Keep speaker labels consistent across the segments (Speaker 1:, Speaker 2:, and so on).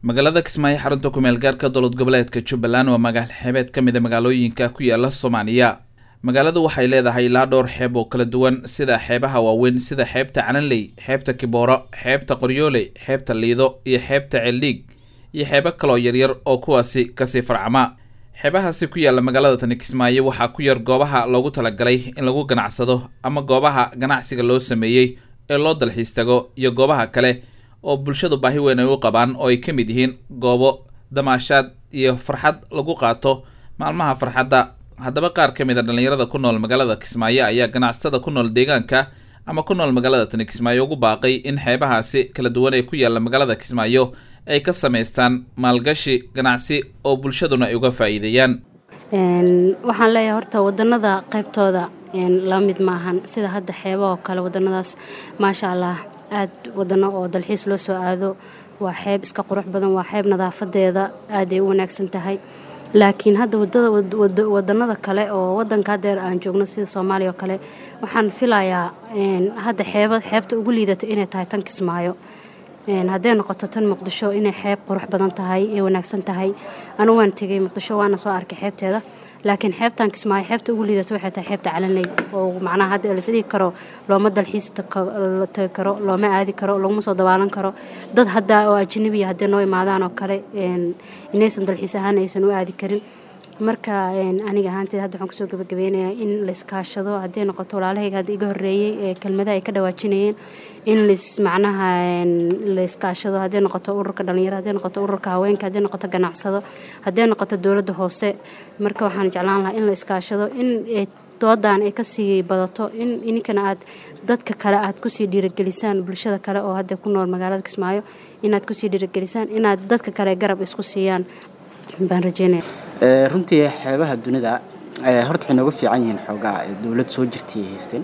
Speaker 1: magaalada kismaayo xarunta kumeel gaarka dowlad goboleedka jubbaland waa magaal xeebeed ka mid a magaalooyinka ku yaala soomaaliya magaaladu waxay leedahay ilaa dhowr xeeb oo kala duwan sida xeebaha waaweyn sida xeebta cananley xeebta kibooro xeebta qoryooley xeebta liido iyo xeebta ceeldhiig iyo xeebo kaloo yaryar oo kuwaasi kasii farcama xeebahaasi ku yaalla magaalada tani kismaayo waxaa ku yar goobaha loogu talagalay in lagu ganacsado ama goobaha ganacsiga loo sameeyey ee loo dalxiis tago iyo goobaha kale oo bulshadu baahi weyn ay u qabaan oo ay ka mid yihiin goobo damaashaad iyo farxad lagu qaato maalmaha farxadda haddaba qaar ka mid a dhallinyarada ku nool magaalada kismaayo ayaa ganacsatada ku nool deegaanka ama ku nool magaalada tani kismaayo ugu baaqay in xeebahaasi kala duwan ee ku yaalla magaalada kismaayo ay ka samaystaan maalgashi ganacsi oo bulshaduna ay uga faa'iideeyaan
Speaker 2: waxaan leeyahay horta wadanada qaybtooda la mid maahan sida hadda xeeba oo kale wadanadaas maasha allah aad wadano oo dalxiis loo soo aado waa xeeb iska qurux badan waa xeeb nadaafadeeda aaday u wanaagsan tahay laakiin hadda wadanada kale oo wadanka hadeer aan joogno sida soomaaliya oo kale waxaan filayaa hadda xeebta ugu liidata inay tahay tan kismaayo hadday noqoto tan muqdisho inay xeeb qurux badan tahay ee wanaagsan tahay anu waan tegay muqdisho waana soo arkay xeebteeda laakiin xeebtan kismaayo xeebta ugu liidato waxay tahay xeebta calanley oo macnaha hadda lasdhigi karo looma dalxiis la tagi karo looma aadi karo laguma soo dabaalan karo dad hadda oo ajnabiya hadday noo imaadaan oo kale inaysan dalxiis ahaan aysan u aadi karin marka aniga ahaanteed hadda waxaan kusoo gabagabeynayaa in layskaashado hadday noqoto walaalahayga hadda iga horreeyey ee kelmadaha ay ka dhawaajinayeen in lays macnaha layskaashado hadday noqoto ururka dhalinyaro hadday noqoto ururka haweenka hadday noqoto ganacsado hadday noqoto dowladda hoose marka waxaan jeclaan lahaa in la iskaashado in doodan ay kasii badato in ininkana aad dadka kale aad kusii dhiiragelisaan bulshada kale oo hadda ku nool magaalada kismaayo inaad kusii dhiiragelisaan inaad dadka kale garab isku siiyaan baan rajeynaya
Speaker 3: runtii xeebaha dunida horta waxay nooga fiican yihiin xoogaa dowlad soo jirtay ay haysteen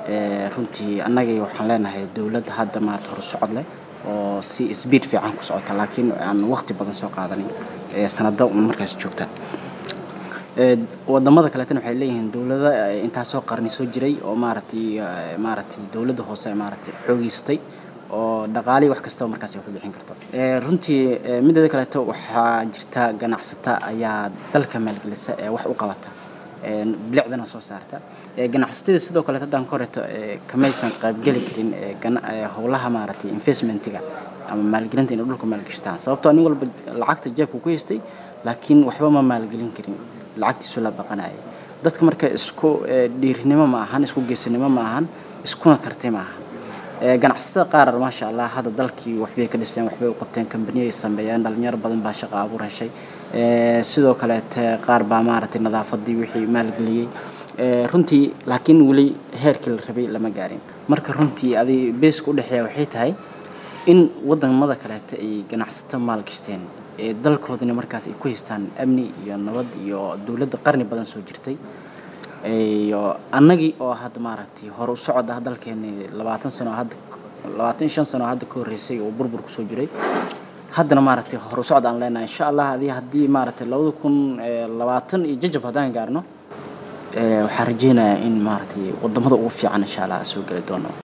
Speaker 3: runtii annagii waxaan leenahay dowlad hadda maarata hor socod leh oo si sbiid fiican ku socota laakiin aan waqti badan soo qaadanin sanado un markaas joogta wadamada kaleetana waxay leeyihiin dowlada intaasoo qarni soo jiray oo maaratay maaratay dowladda hoose maaratay xoogeysatay oo dhaqaalii wax kastaba markaas ay ku bixin karto runtii mideeda kaleeto waxaa jirta ganacsata ayaa dalka maalgelisa ee wax u qabata bilicdana soo saarta ganacsatada sidoo kaleeto haddaan ka horeeto kamaysan qaybgeli karin howlaha maaragtay investmentiga ama maalgelinta inay dhulka maalgashtaan sababtoo nin walba lacagta jeebku ku haystay laakiin waxba ma maalgelin karin lacagtiisu la baqanayay dadka marka isku dhiirinimo ma ahan isku geesinimo ma ahan iskuna karti ma ahan ganacsatada qaar maasha allah hadda dalkii waxbay ka dhisteen waxbay u qabteen kambaniya ay sameeyeen dhalinyaro badan baa shaqa abuur heshay sidoo kaleete qaar baa maaragtay nadaafadii wixii maalgeliyey runtii laakiin weli heerkii la rabay lama gaarin marka runtii adi beeska udhexeeya waxay tahay in wadamada kaleete ay ganacsato maalgashteen ee dalkoodana markaas ay ku haystaan amni iyo nabad iyo dowladda qarni badan soo jirtay iyo annagii oo hadda maaragtay hore u socod ah dalkeeni labaatan sano hadda labaatan iyo shan sano hadda ka horreysay oo burbur kusoo jiray haddana maaragtay hore u socod aan leenahay insha allah adii haddii maaragtay labada kun labaatan iyo jajab haddaan gaarno waxaan rajeynayaa in maaragtay wadamada ugu fiican insha allah soo geli doono